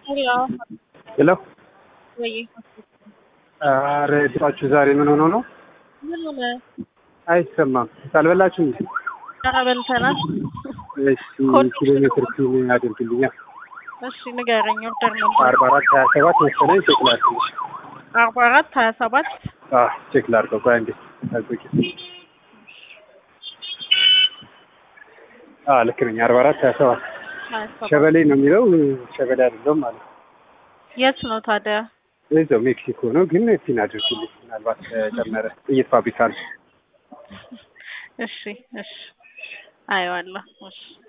ሄሎ ሄሎ ወይ ኧረ ድምጻችሁ ዛሬ ምን ሆኖ ነው? ምን ሆነ? አይሰማም። አልበላችሁም? ኧረ በልተናል። እሺ ኪሎ ሜትር ኪሎ ያደርግልኛል። እሺ ንገረኝ። ኦርደር ነበር አርባ አራት ሀያ ሰባት መሰለኝ ቼክ ላድርግ። አርባ አራት ሀያ ሰባት አዎ ቼክ ላድርገው። ቆይ አንዴ ጠብቂ። አዎ ልክ ነኝ። አርባ አራት ሀያ ሰባት ሀያ ሰባት ሸበሌ ነው የሚለው ሸበሌ አይደለም ማለት ነው። የት ነው ታዲያ? እዛው ሜክሲኮ ነው ግን ፒን አድርግልኝ። ምናልባት ተጨመረ ጥይት ፋብሪካ ነው። እሺ እሺ አየዋለሁ። እሺ